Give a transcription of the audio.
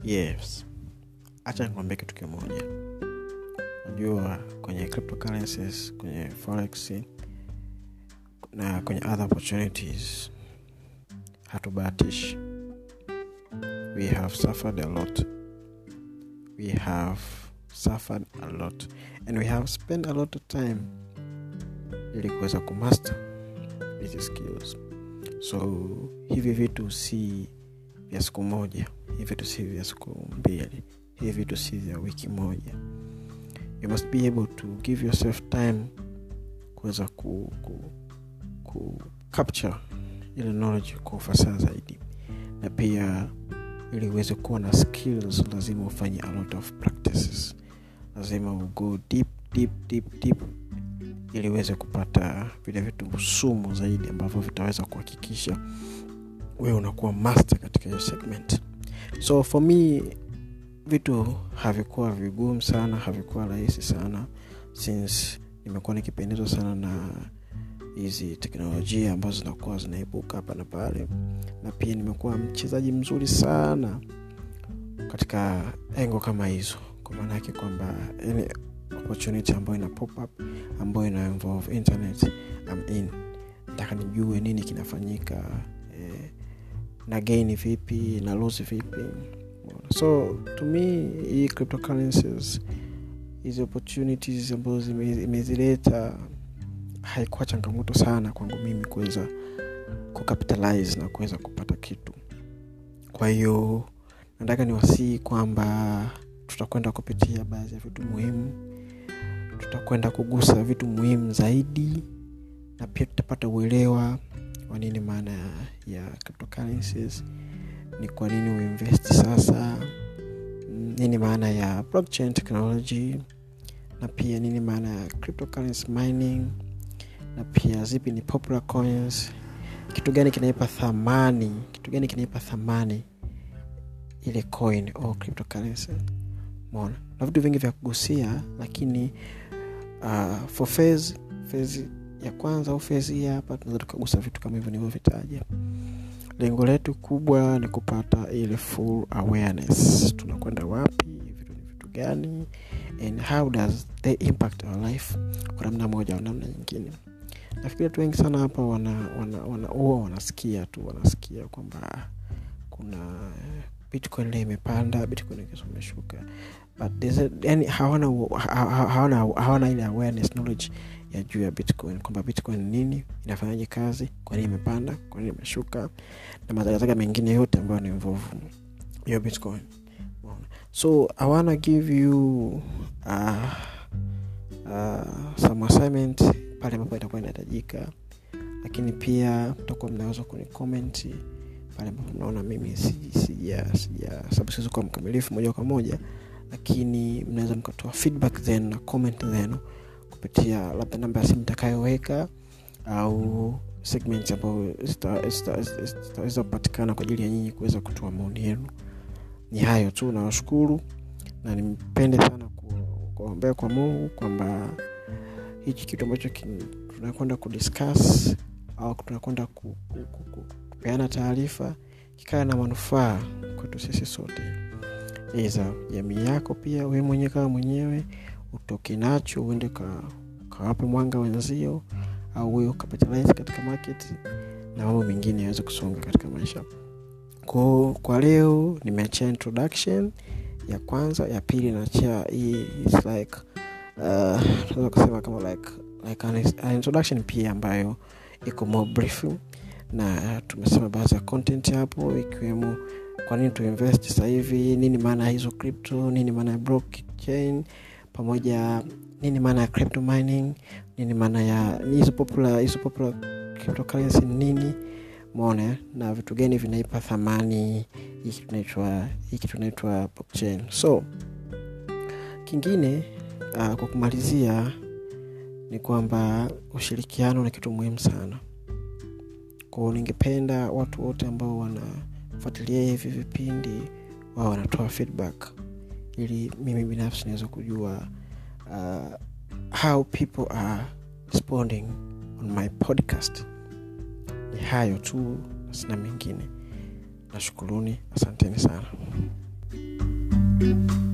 yes hacha nikwambia kitu kimoja najua kwenye cryptocurrencies kwenye forex na kwenye other opportunities hatubahatishi we have suffered a lot we have suffered a lot and we have spent a lot of time ili kuweza kumaster hizi skills so hivi vitu si vya siku moja hivi vitu si vya siku mbili hivi vitu si vya wiki moja you must be able to give yourself time kuweza ku, ku, ku capture ile knowledge kwa ufasaha zaidi na pia ili uweze kuwa na skills lazima ufanye a lot of practices lazima ugo deep deep deep deep ili uweze kupata vile vitu sumu zaidi ambavyo vitaweza kuhakikisha wewe unakuwa master katika hiyo segment so for me vitu havikuwa vigumu sana havikuwa rahisi sana since nimekuwa nikipendezwa sana na hizi teknolojia ambazo zinakuwa zinaibuka hapa na pale na pia nimekuwa mchezaji mzuri sana katika engo kama hizo kwa maana yake kwamba any opportunity ambayo ina pop up ambayo ina involve internet I'm in nataka nijue nini kinafanyika eh, na gain vipi na lose vipi so to me hii cryptocurrencies hizi opportunities ambazo imezileta haikuwa changamoto sana kwangu mimi kuweza kucapitalize na kuweza kupata kitu kwa hiyo nataka niwasii kwamba tutakwenda kupitia baadhi ya vitu muhimu tutakwenda kugusa vitu muhimu zaidi na pia tutapata uelewa wa nini maana ya cryptocurrencies ni kwa nini uinvest sasa nini maana ya blockchain technology na pia nini maana ya cryptocurrency mining na pia zipi ni popular coins kitu gani kinaipa thamani kitu gani kinaipa thamani ile coin au cryptocurrency mona na vitu vingi vya kugusia lakini uh, for phase phase ya kwanza au phase hii hapa tunaweza tukagusa vitu kama hivyo nilivyovitaja lengo letu kubwa ni kupata ile full awareness tunakwenda wapi vitu ni vitu gani and how does they impact our life kwa namna moja au namna nyingine nafikiri watu wengi sana hapa wana wana, wana, huwa wanasikia tu wanasikia kwamba kuna bitcoin leo imepanda bitcoin kesho imeshuka but yani hawana, hawana, hawana ile awareness knowledge ya juu ya bitcoin kwamba bitcoin nini inafanyaje kazi kwa nini imepanda kwa nini imeshuka na mazagazaga mengine yote ambayo ni involve hiyo bitcoin so i wanna give you uh, uh, some assignment pale ambapo itakuwa inahitajika lakini pia mtakuwa mnaweza kuni komenti pale ambapo mnaona mimi sija sija sababu siwezi kuwa mkamilifu moja kwa moja lakini mnaweza mkatoa feedback then na comment zenu kupitia labda namba ya simu itakayoweka au segment ambayo zitaweza kupatikana kwa ajili ya nyinyi kuweza kutoa maoni yenu ni hayo tu nawashukuru na nimpende sana kuombea kwa mungu kwamba hichi kitu ambacho tunakwenda kudiscuss au tunakwenda ku, ku, ku, ku, kupeana taarifa kikawa na manufaa kwetu sisi sote iza jamii yako pia we mwenyewe kama mwenyewe utoke nacho uende ka, kawape mwanga wenzio au wewe ukapitalize katika market na mambo mengine yaweze kusonga katika maisha ko kwa leo nimeachia introduction ya kwanza ya pili naachia hii is like uh, kusema kama like, like an, an introduction pia ambayo iko more brief na tumesema baadhi ya content hapo ikiwemo kwa nini tuinvest sasa hivi nini maana ya hizo crypto nini maana ya blockchain pamoja nini maana ya crypto mining nini maana ya hizo popular hizo popular cryptocurrency nini mone na vitu gani vinaipa thamani hiki tunaitwa hiki tunaitwa blockchain so kingine uh, kwa kumalizia ni kwamba ushirikiano ni kitu muhimu sana kwao ningependa watu wote ambao wanafuatilia hivi vipindi wao wanatoa feedback ili mimi binafsi naweza kujua uh, how people are responding on my podcast ni hayo tu sina mengine nashukuruni asanteni sana thank you